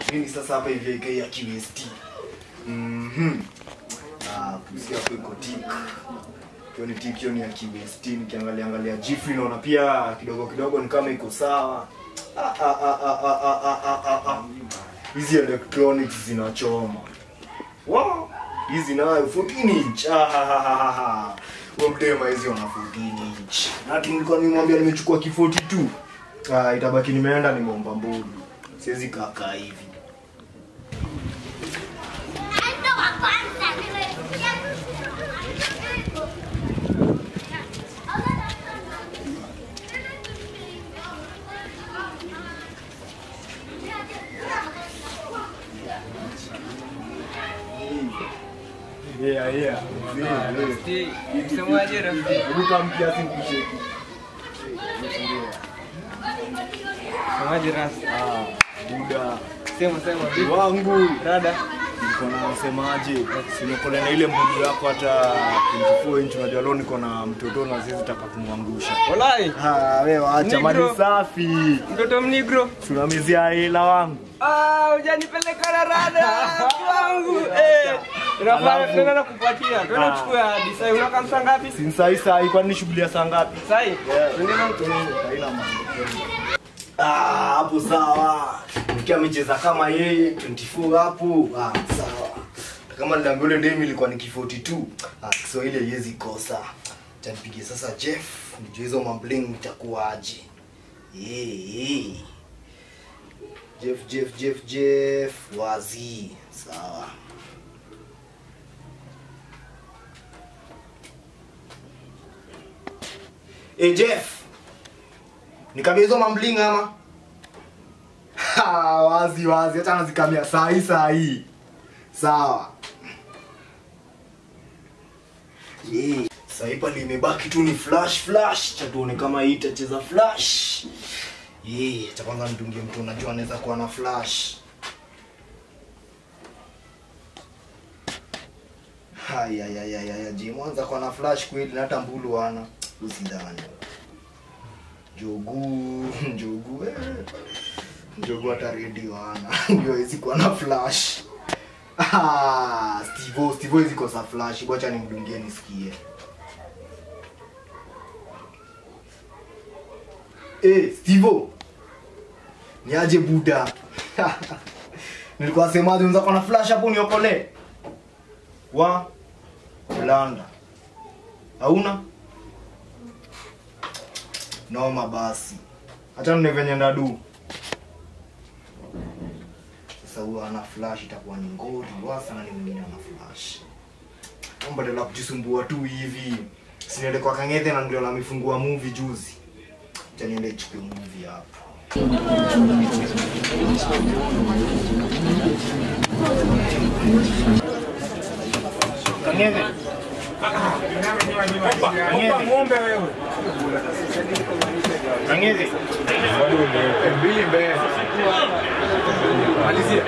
Mimi sasa hapa hivi AK ya QST. Mhm. Ah, kusia hapo iko tik. Hiyo ni tik hiyo ni ya QST nikiangalia angalia Jifri naona pia kidogo kidogo ni kama iko sawa. Ah ah ah ah ah ah ah ah ah ah. Hizi electronics zinachoma. Wow. Hizi nayo 14 inch. Ah ha ha ha ha, ha. Huyo mdema hizi wana 14 inch. Na nilikuwa nimwambia nimechukua ki 42. Ah, itabaki nimeenda nimeomba mbulu. Siwezi kakaa hivi. Yeah, yeah. Msemaje rafiki? Hebu kama kiasi nikusheki. Msemaje ras? Ah, buda. Sema sema vipi? Wangu. Rada. Niko na semaje? Sinokole na ile mbugu yako hata 24 inch unajua leo niko na mtoto na zizi taka kumwangusha. Walai. Ah, wewe acha Negro. mali safi. Mtoto mnigro. Tunamizia hela wangu. Ah, hujanipeleka na rada wangu. Eh. Inafaa Alafu- tena nakupatia. Twende Ah. uchukue hadi sasa. Unaka msa ngapi? Si sai sai kwani shughuli ya saa ngapi? Sasa hii. Twende na mtu. Haina mambo. Ah, hapo sawa. Nikiwa amecheza kama yeye 24 hapo. Ah, sawa. Kama niliambia yule demi ilikuwa ni ki42. Ah, Kiswahili haiwezi kosa. Acha nipige sasa Jeff, nijue hizo mambling itakuwaje. Eh, eh. Jeff, Jeff, Jeff, Jeff, wazi. Sawa. Eh, Jeff. Nikabia hizo mambling ama? Ha, wazi wazi, hata nazikamia saa hii saa hii. Sawa. Eh, Sasa hii pale imebaki tu ni flash flash, cha tuone kama hii itacheza flash. Eh, cha kwanza nitungie mtu unajua anaweza kuwa na flash. Haya ya ya ya ya je, mwanza kwa na flash kweli na hata mbulu wana. Usidhani. Jogu, njogu eh. Njogu hata redio ana. Ndio hizi kwa na flash. Ah, Steve, Steve hizi kosa flash. Wacha nimdungie nisikie. Eh, Steve. Ni aje buda. Nilikuwa semaje unza kwa na flash hapo niokole. Wa Blanda. Hauna? Noma basi. Hata nne venye ndadu. Sasa huyo ana flash itakuwa ni ngori wasa na ni mwingine ana flash. Omba la kujisumbua tu hivi. Siniende kwa Kang'ethe na ndio namifungua movie juzi. Acha niende chukue movie hapo. Kang'ethe. Kang'ethe. Ng'ombe wewe. Kang'ethe. Mbili mbele. Malizia.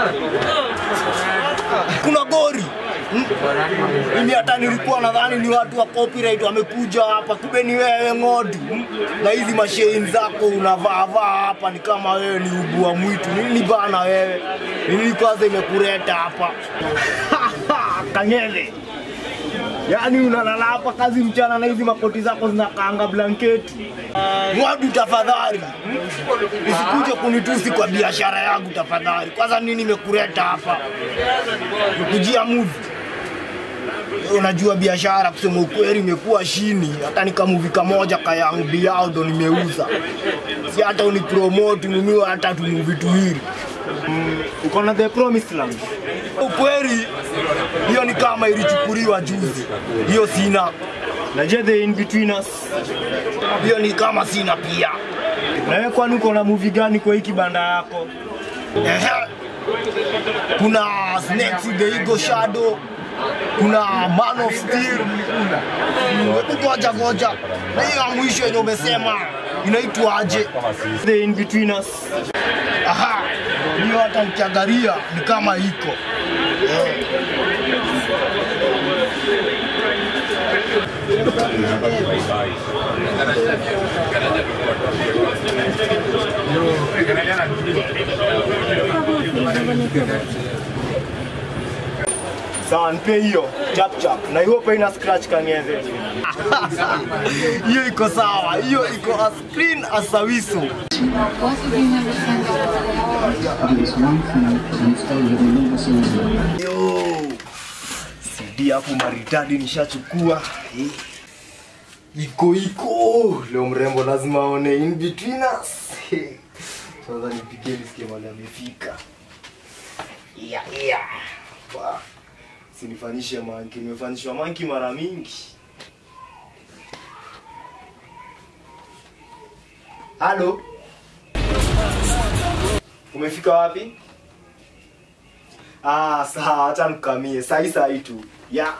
kuna gori Hmm? mimi hata nilikuwa nadhani ni watu wa copyright wamekuja hapa kumbe ni wewe ng'odi Hmm? na hizi mashein zako unavaavaa hapa ni kama wewe ni ubua mwitu nini bana wewe nini kwanza imekuleta hapa kangele yaani unalala hapa kazi mchana na hizi makoti zako zinakaanga blanketi ng'odi tafadhali Hmm? usikuje kunitusi kwa biashara yangu tafadhali kwanza nini imekuleta hapa kujia movie Wewe unajua biashara kusema ukweli imekuwa shini hata nikamuvi kamoja kayangu biao ndo nimeuza si hata unipromote nunue hata tumuvi tuwili mm, uko na the promised land ukweli hiyo ni kama ilichukuliwa juzi hiyo sina na je the in between us hiyo ni kama sina pia na wewe kwani uko na movie gani kwa hii kibanda yako Ehe. kuna snakes in the eagle shadow kuna man of steel ngoja ngoja na hiyo ya mwisho yenye umesema inaitwaje the in between us aha hiyo hata ukiangalia ni kama iko Eh. Sawa, nipe hiyo chap chap, na hiyo pa ina scratch kangeze. Hiyo iko sawa, hiyo iko as clean as a whistle. What if you never send it? There is one thing Mr. will never say. Yo, CD hapo maridadi nishachukua. Eh. Iko iko leo, mrembo lazima aone in between us. Eh. Sasa nipigie nisikie mahali amefika. Yeah, yeah. Wa. Sinifanyishe manki, nimefanyishwa manki mara mingi. Halo, umefika wapi? Ah, sawa, acha nikamie. Sahi sahi tu. Ya.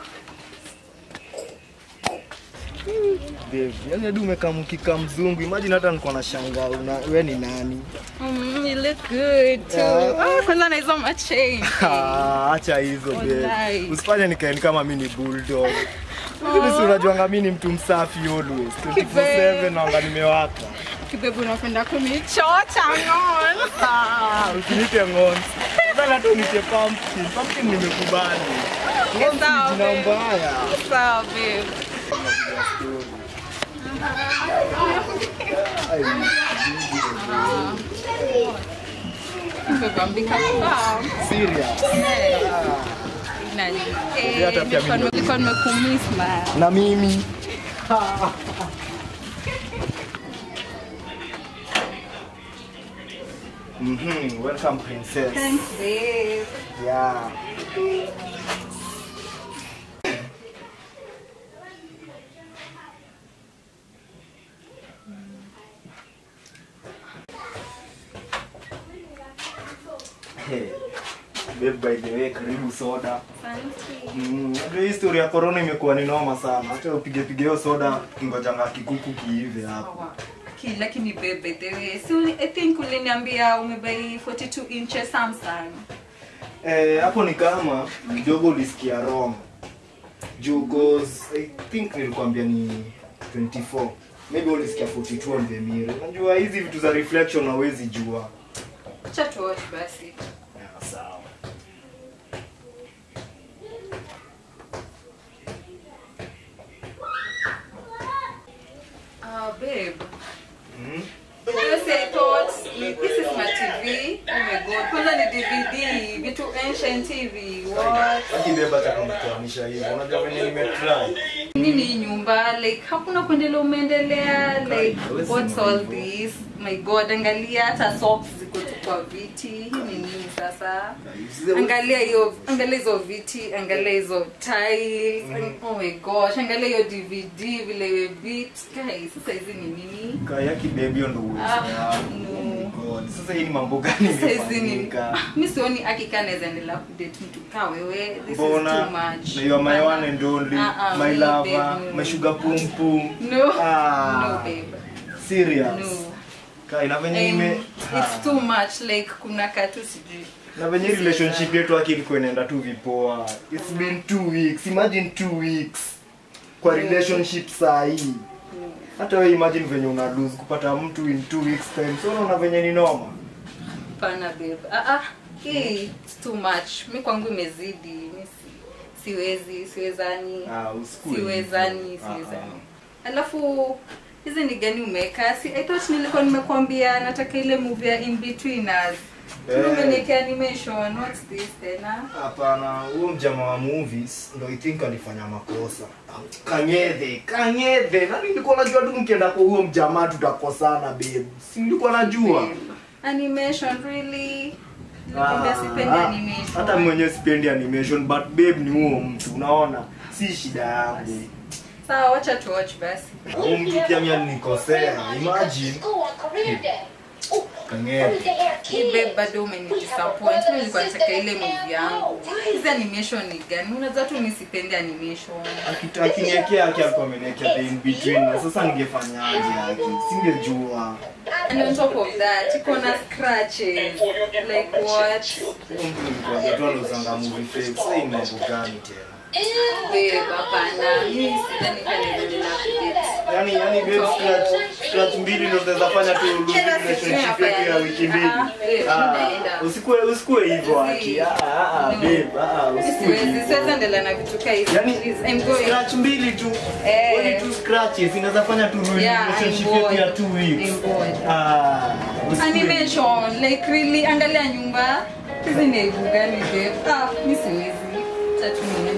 Babe, yani hadi umekamkika mzungu. Imagine hata niko na shangaa una wewe ni nani? Mm, you look good too. Yeah. Oh, kwanza na hizo machain. Ah, acha hizo babe. Wallahi. Usifanye nikae ni kama mimi ni bulldog. Lakini si unajuanga mimi ni mtu msafi always. 24/7 naanga nimewaka. Kibebu unapenda kunichocha ngon. Ah, usiniite ngonzi. Bana tu niite pumpkin. Pumpkin nimekubali. Ngonzi Sawa, ni jina babe. mbaya. Sawa, babe. Kibebu ambika sawa. Serious. Nani? Ndio hata Eh, pia nilikuwa mimi. nilikuwa nimekumiss man. na mimi Mhm, welcome princess. Thanks, babe. Yeah. Hey, babe, by the way, karibu soda. Mm, Unajua hii story ya corona imekuwa ni noma sana. Hata upige pige hiyo soda kingojanga kikuku kiive hapo. Ki- lakini babe by the way si uli- i think uliniambia umebai 42 inches samsung Eh, hapo ni kama kidogo ulisikia wrong. Juu cause I think nilikwambia ni 24. Maybe ulisikia 42 on the mirror. Unajua hizi vitu za reflection hawezi jua. acha tuwatch basi Yeah, sawa. uh, babe Mhm. Yes, I thought this is my TV. Oh my god. Kwanza ni DVD, vitu ancient TV. What? Akibeba hata kunifahamisha hivyo. Unajua venye nimetry. Nini hii nyumba? Like hakuna kuendelea umeendelea. Like what's all this? My god, angalia hata socks ziko tu kwa viti. Hii ni nini sasa? Angalia hiyo, angalia hizo viti, angalia hizo tiles. Oh my gosh, angalia hiyo DVD vile imebit. Guys, sasa hizi ni nini? Kaya kibebi ndo uwezo Ah, yako. no. God. Sasa hii ni mambo gani Saizi ni imefanyika? mi sioni akika naweza endelea kudate mtu kaa wewe this is too Mbona? much Na you are my one and only, Ah, ah, my me, lover, babe, no. my sugar pum pum. no Ah. no babe Serious. no Kai na venye Um, ime it's too much like kuna katu sijui na venye hii relationship yetu haki ilikuwa inaenda tu vipoa. It's been two weeks. Imagine two weeks kwa relationship saa hii. Hata wewe imagine venye una lose kupata mtu in two weeks time. So unaona venye ni noma. pana babe ah ah hii it's too much mi kwangu imezidi mi si, siwezi siwezani Ah, usikue. siwezani hivyo. Ah, siwezani alafu hizi ni gani umeweka si i thought nilikuwa nimekwambia nataka ile movie ya in between us Eh. umeniwekea animation what's this tena Hapana, huyo mjama wa movies ndo I think alifanya makosa. Kanyedhe, kanyedhe. Na nilikuwa najua tu mkienda kwa huyo mjamaa tutakosana babe. Si nilikuwa najua. Babe, animation really nilikwambia sipendi Ah, animation Hata mwenyewe sipendi animation but babe ni huo mtu unaona. Si shida yangu. sawa wacha tu watch basi Huyo mtu pia mimi alinikosea. Imagine kanyedhe. Hii babe bado umenidisappoint mimi nilikuwa nataka ile movie yangu hizi animation ni gani unajua tu mimi sipendi animation Akita- Akiniekea haki alikuwa ameniekea the in between na sasa ningefanyaje haki? Singejua. and on top of that iko na scratches like what Huyo mtu nilikuwa najua anauzanga movie fake. Sasa hii ni mambo gani tena? babe hapana mimi sidhani kama ninaendelea kudate yani yani babe scratch scratch mbili ndio zinaweza fanya tu lose Kila relationship siku yetu ya wiki mbili. Ah, eh, Ah, tunaenda. Usikue usikue hivyo ati. Ah ah ah, No. babe, ah ah, usikue. Siwezi, siwezi endelea na vitu kaa hivi. Yani Please, I'm going. scratch mbili tu. Eh. Only two scratches inaweza fanya tu lose Yeah, relationship I'm yetu ya bored. 2 weeks. I'm bored. Ah. usikue. Animation, like really, angalia nyumba. Hizi ni aibu gani babe? Ah, mi siwezi. Acha tu niende.